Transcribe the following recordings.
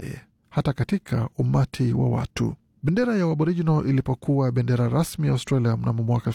naye hata katika umati wa watu. Bendera ya Aboriginal ilipokuwa bendera rasmi ya Australia mnamo mwaka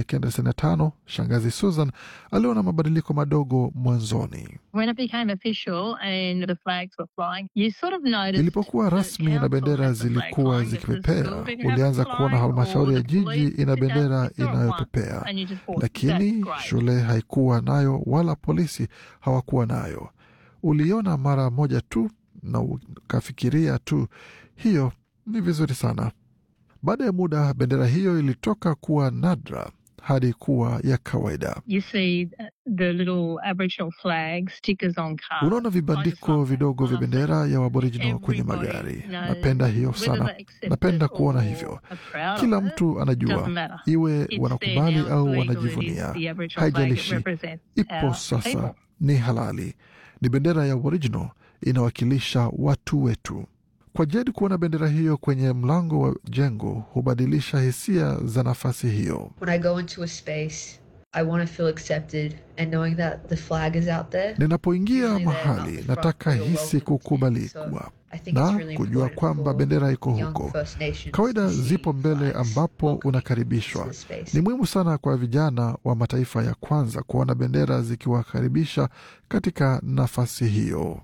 1995, shangazi Susan aliona mabadiliko madogo mwanzoni. When it became official and the flags were flying, you sort of noticed Ilipokuwa that rasmi na council bendera had the flag zilikuwa flying, just the zikipepea, school didn't have ulianza it kuona flying, halmashauri ya or the police jiji ina didn't have bendera it. You saw it once, inayopepea, and you just thought, lakini "That's great." shule haikuwa nayo wala polisi hawakuwa nayo. Uliona mara moja tu na ukafikiria tu, hiyo ni vizuri sana. Baada ya muda, bendera hiyo ilitoka kuwa nadra hadi kuwa ya kawaida. You see the little Aboriginal flag stickers on cars. Unaona vibandiko vidogo vya bendera ya Aboriginal kwenye magari. Napenda hiyo sana, napenda kuona hivyo. Kila mtu anajua, iwe wanakubali au wanajivunia, haijalishi, ipo sasa, ni halali. Ni bendera ya Aboriginal, inawakilisha watu wetu. Kwa Jed kuona bendera hiyo kwenye mlango wa jengo hubadilisha hisia za nafasi hiyo. When I go into a space, I want to feel accepted and knowing that the flag is out there. Ninapoingia Usually they're mahali not front, nataka they're hisi welcome to kukubalikwa So I think it's na really kujua important kwamba for bendera iko young huko. First Nations Kawaida to see zipo mbele flags ambapo welcoming unakaribishwa. to the space. Ni muhimu sana kwa vijana wa mataifa ya kwanza kuona bendera zikiwakaribisha katika nafasi hiyo.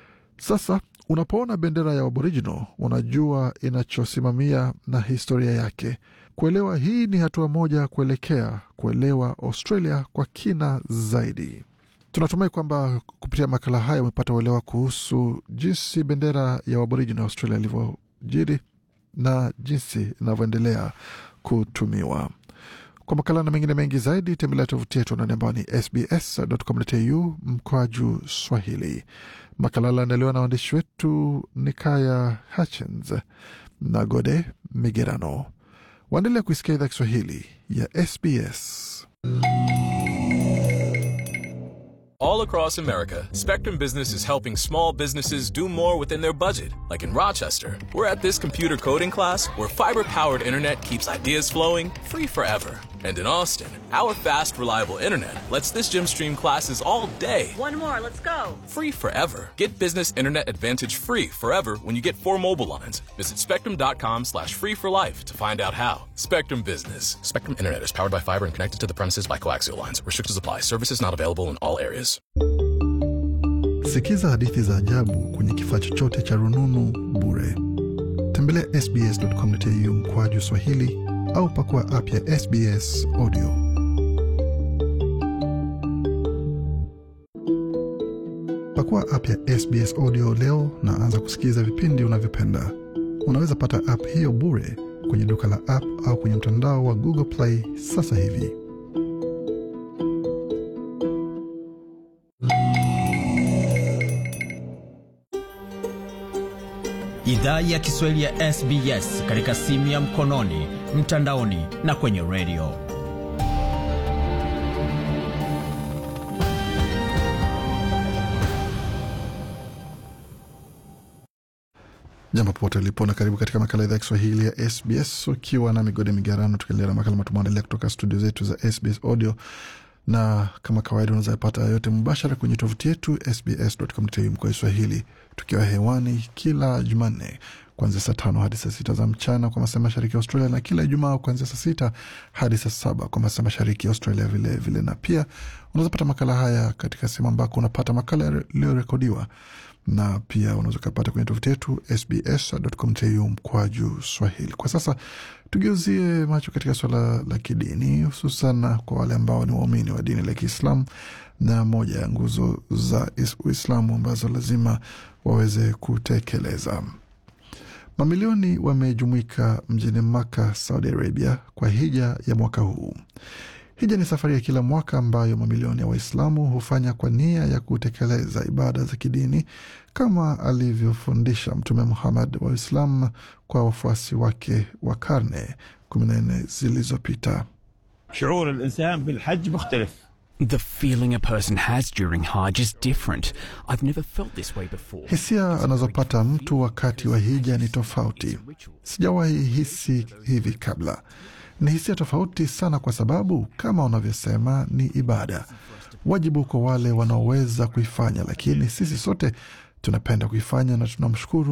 Sasa unapoona bendera ya Aboriginal unajua inachosimamia na historia yake. Kuelewa hii ni hatua moja kuelekea kuelewa Australia kwa kina zaidi. Tunatumai kwamba kupitia makala haya umepata uelewa kuhusu jinsi bendera ya Aboriginal Australia ilivyojiri na jinsi inavyoendelea kutumiwa. Kwa makala na mengine mengi zaidi, tembelea tovuti yetu anwani ambayo ni sbs.com.au mkwaju Swahili. Makala yaliandaliwa na waandishi wetu Nikaya Hutchins na Gode Migerano. Waendelea kuisikia idhaa Kiswahili ya SBS. All across America, Spectrum Business is helping small businesses do more within their budget. Like in Rochester, we're at this computer coding class where fiber powered internet keeps ideas flowing free forever. And in Austin, our fast, reliable internet lets this gym stream classes all day One more, let's go. free forever. Get business internet advantage free forever when you get four mobile lines. Visit spectrum.com slash free for life to find out how. Spectrum Business. Spectrum Internet is powered by fiber and connected to the premises by coaxial lines. Restrictions apply. Services not available in all areas. Sikiza hadithi za ajabu kwenye kifaa chochote cha rununu bure. Tembelea sbs.com.au mkwaju Swahili au pakua app ya SBS Audio. Pakua app ya SBS Audio leo na anza kusikiliza vipindi unavyopenda. Unaweza pata app hiyo bure kwenye duka la app au kwenye mtandao wa Google Play sasa hivi. Idhaa ya Kiswahili ya SBS katika simu ya mkononi, mtandaoni na kwenye redio. Jambo popote ulipo na karibu katika makala idhaa ya Kiswahili ya SBS ukiwa na migode migarano, tukiendelea na makala matumaendelea kutoka studio zetu za SBS Audio, na kama kawaida unaweza pata yote mubashara kwenye tovuti yetu sbs.com.au mkoa Swahili, tukiwa hewani kila Jumanne kuanzia saa tano hadi saa sita za mchana kwa masaa mashariki ya Australia, na kila Ijumaa kuanzia saa sita hadi saa saba kwa masaa mashariki ya Australia vilevile vile. Na pia unaweza pata makala haya katika sehemu ambako unapata makala yaliyorekodiwa na pia unaweza ukapata kwenye tovuti yetu sbs.com.au mkwaju Swahili. Kwa sasa tugeuzie macho katika suala la kidini, hususan kwa wale ambao ni waumini wa dini la Kiislamu na moja ya nguzo za Uislamu ambazo lazima waweze kutekeleza. Mamilioni wamejumuika mjini Maka, Saudi Arabia, kwa hija ya mwaka huu. Hija ni safari ya kila mwaka ambayo mamilioni ya Waislamu hufanya kwa nia ya kutekeleza ibada za kidini kama alivyofundisha Mtume Muhammad wa Uislamu kwa wafuasi wake wa karne kumi na nne zilizopita. شعور الإنسان بالحج مختلف The feeling a person has during Hajj is different. I've never felt this way before. Hisia anazopata mtu wakati wa hija ni tofauti. Sijawahi hisi hivi kabla. Ni hisia tofauti sana, kwa sababu kama unavyosema, ni ibada, wajibu kwa wale wanaoweza kuifanya, lakini sisi sote tunapenda kuifanya na tunamshukuru